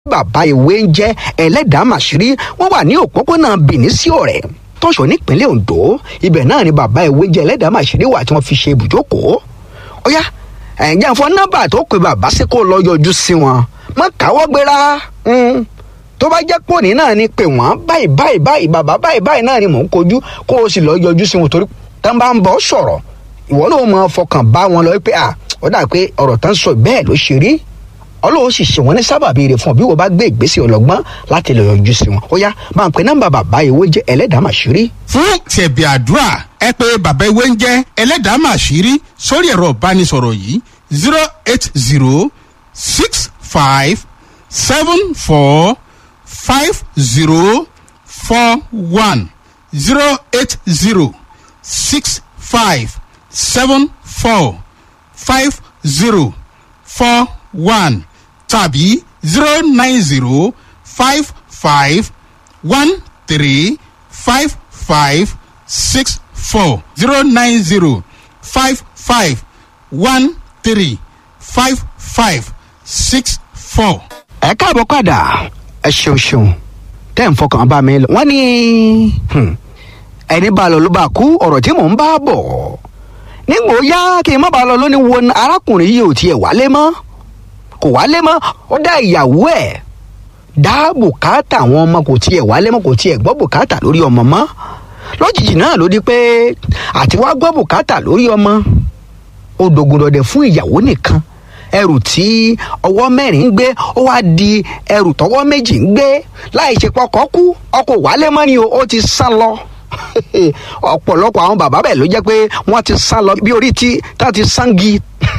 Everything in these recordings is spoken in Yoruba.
bàbá ìwé ń jẹ́ ẹlẹ́dàá màṣírí wọ́n wà ní òpópónà Benin sí ọ̀rẹ́ tọ́ṣọ̀ nípínlẹ̀ Ondo ibẹ̀ náà ni bàbá ìwé jẹ́ ẹlẹ́dàá màṣírí wà tí wọ́n fi ṣe ibùjókòó ó yá ẹ̀ǹjẹ́ àfọ nọ́mbà tó pe bàbá sí kó lọ yọjú sí wọn má káwọ́ gbéra tó bá jẹ́ pòní náà ni pé wọ́n báyìí báyìí báyìí bàbá báyìí báyìí náà ni mò ń kojú kó o sì lọ yọjú sí wọn torí tán bá ń bọ̀ sọ̀rọ̀ ìwọ ló mọ fọkàn bá wọn lọ pé à ó dà pé ọ̀rọ̀ tán sọ bẹ́ẹ̀ ló ṣe rí ọlọ́run sì ṣe wọ́n ní sábàbí rẹ̀ fún ọ bí wọ́n bá gbé ìgbésẹ̀ ọlọ́gbọ́n láti lọ yọjú sí wọn ó yá máa ń pe nọ́mbà bàbá ìwé jẹ́ ẹlẹ́dàá màṣírí. fún tẹ̀bí àdúrà ẹ pé bàbá ìwé ń jẹ́ ẹlẹ́dàá màṣírí sórí ẹ̀rọ ìbánisọ̀rọ̀ yìí zero eight zero six five seven four five zero four one zero eight zero six five seven four five zero four one tàbí zero nine zero five five one three five five six four zero nine zero five five one three five five six four. ẹ káàbọ̀ padà ẹ ṣeun ṣeun tẹ́ ń fọkàn bá mi lọ. wọ́n ní ẹni bá lọ ló bá kú ọ̀rọ̀ tí mò ń bá bọ̀ nígbò yá kí n má bàa lọ lónìí wo arákùnrin yìí ò tiẹ̀ wálé mọ́ kò wálé mọ́ ó dá ìyàwó ẹ̀ dá bùkátà àwọn ọmọ kò tiẹ̀ wálé mọ́ kò tiẹ̀ gbọ́ bùkátà lórí ọmọ mọ́ lójijì náà ló di pé àti wá gbọ́ bùkátà lórí ọmọ ó dògùdọ̀dẹ̀ fún ìyàwó nìkan ẹrù tí ọwọ́ mẹ́rin ń gbé ó wá di ẹrù tọwọ́ méjì ń gbé láì ṣe pọkọ kú ọkọ wálé mọ́ ni o ó ti sá lọ ọ̀pọ̀lọpọ̀ àwọn bàbá bẹ́ẹ̀ ló jẹ́ pé wọ́n ti sá lọ bí orí tí tá ti sangi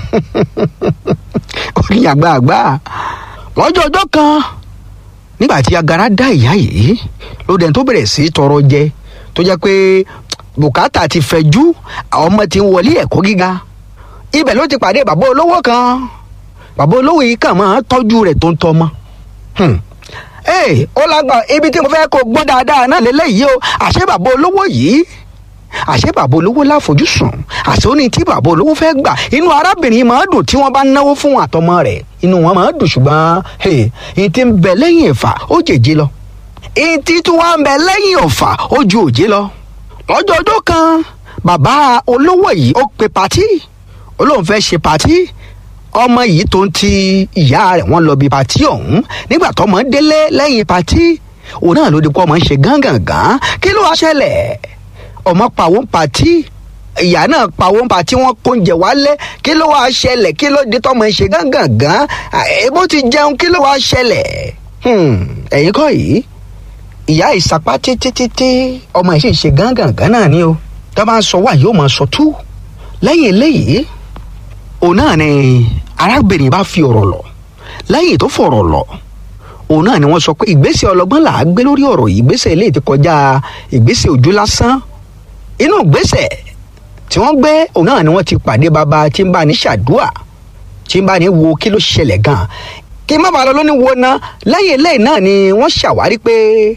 orí àgbààgbà lọ́jọ́ ọjọ́ kan nígbà tí agara dá ìyá yìí ló dẹ̀ tó bẹ̀rẹ̀ sí tọrọ jẹ tó jẹ́ pé bùkátà ti fẹ̀jú àwọn ọmọ ti ń wọlé ẹ̀kọ́ gíga ibẹ̀ ló ti pàdé bàbá olówó kan bàbá olówó yìí kàn máa tọ́jú rẹ̀ tó ń tọ́mọ. ee ó lágbà ibi tí mo fẹ́ kó gbọ́n dáadáa náà lélẹ́yìí o àṣé bàbá olówó yìí àṣé bàbá olówó láfojúsùn àṣé ó ní tí bàbá olówó fẹ́ gbà inú arábìnrin máa dùn tí wọ́n bá náwó fún àtọmọ rẹ̀ inú wọn máa dùn ṣùgbọ́n èyí tí ń bẹ lẹ́yìn ẹ̀fà ó jèjì lọ èyí tí tún wá ń bẹ lẹ́yìn ọ̀fà ó ju òjé lọ lọ́jọ́ ọjọ́ kan bàbá olówó yìí ó pe patí olóhùn fẹ́ ṣe patí ọmọ yìí tó ń ti ìyá rẹ̀ wọ́n lọ bí patí ọ̀hún nígbà tọ́mọ délé lẹ́yìn patí òun náà ló di pọ́ ọmọ ń ṣe gángangan kí ló wá ṣẹlẹ̀ ọmọ pàwọ́ ń patí ìyá náà pàwọ́ ń patí wọ́n kó oúnjẹ wálé kí ló wá ṣẹlẹ̀ kí ló di tọ́mọ ń ṣe gángangan èbó ti jẹun kí ló wá ṣẹlẹ̀ ẹ̀yin kọ́ yìí ìyá ìsapá títí títí ọmọ yìí sì ń ṣe gángangan náà ni o tó bá ń sọ wá yóò máa sọ tú lẹ́yìn eléyìí òun náà ni arábìnrin bá fi ọ̀rọ̀ lọ lẹ́yìn tó fọ̀rọ̀ lọ òun náà ni wọ́n sọ pé ìgbésẹ̀ ọlọ́gbọ́n là á gbé lórí ọ̀rọ̀ yìí ìgbésẹ̀ eléyìí ti kọjá ìgbésẹ̀ ojú lásán inú ìgbésẹ̀ tí wọ́n gbé òun náà ni wọ́n ti pàdé bàbá tí ń bá ní ṣàdúà tí ń bá ní wo kí ló ṣẹlẹ̀ gan kí má bàa lọ lóní wo ná lẹ́yìn eléyìí náà ni wọ́n ṣàwárí pé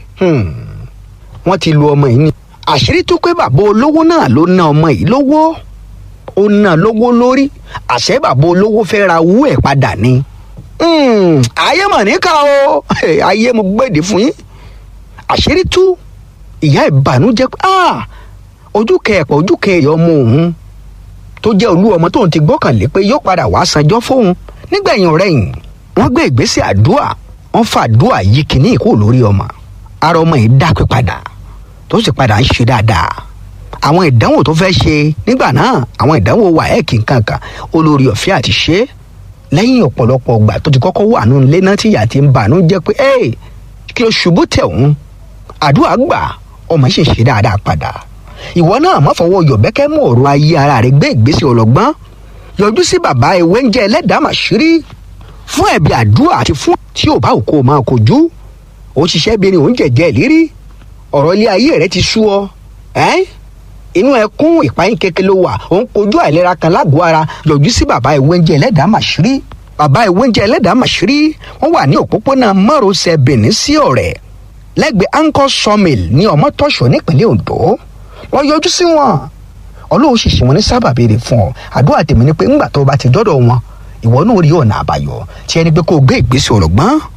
wọ́n ti lu ọmọ yìí ni àṣírí tó pé bàbá olówó náà ló ná ọmọ yìí lówó ó ná lówó lórí àṣẹ bàbá olówó fẹ́ ra owó ẹ̀ padà ni. ayé mọ̀ níkà o ayé mo gbèdè fún yín àṣírí tú ìyá ìbànújẹ́ pé ojú kẹẹ̀pọ̀ ojú kẹẹ̀yọ̀ ọmọ òun tó jẹ́ olú ọmọ tóun ti gbọ́kànlé pé yóò padà wá sanjọ́ fóun nígbẹ̀yìn ọ̀rẹ́yìn wọ́n gbé ìgbésẹ̀ àdúà wọ́n fa àdúà yí kìíní ìkó lórí ọmọ ara ọmọ yìí dápé padà tó sì padà ń ṣe dáadáa àwọn ìdánwò tó fẹ́ ṣe nígbà náà àwọn ìdánwò wáẹ́ẹ̀kì kankan olórí ọ̀fẹ́ àti ṣe lẹ́yìn ọ̀pọ̀lọpọ̀ ọgbà tó ti kọ́kọ́ wà nínú ilé náà tí ìyá ti ń bànú jẹ́ pé ẹ́ kí o ṣubú tẹ̀ òun àdúrà gbà ọmọ sì ṣe dáadáa padà ìwọ náà má fọwọ́ yọ̀bẹ́kẹ́ mú ọ̀rọ̀ ayé ara rẹ̀ gbé ìgbésẹ̀ ọlọ́gbọ́n yọjú sí bàbá ewé ń jẹ́ ẹlẹ́dàá màṣírí fún ẹ̀bí àdúrà àti fún tí ò bá òkú máa kojú ó ṣiṣẹ́ bí ni òun jẹ̀jẹ̀ ìlérí ọ̀rọ̀ ilé ayé rẹ̀ ti sú ọ ẹ́ inú ẹkún ìpayín kékeré ló wà ó ń kojú àìlera kan lágọ̀ọ́ ara yọjú sí bàbá ìwéńjẹ ẹlẹ́dàá màṣírí bàbá ìwéńjẹ ẹlẹ́dàá màṣírí wọ́n wà ní òpópónà márosẹ̀ Benin sí ọ̀rẹ́ lẹ́gbẹ̀ẹ́ anchor sawmill ní ọmọtọ́ṣọ́ nípínlẹ̀ Ondo wọ́n yọjú sí wọn ọlọ́run sì ṣe wọn ní sábàbí rẹ̀ fún ọ àdúrà tèmi ni pé ńgbà tó o bá ti dọ́dọ̀ wọn ìwọ náà rí ọ̀nà àbáyọ tí ẹni pé kó o gbé ìgbésẹ̀ ọ̀rọ̀gbọ́n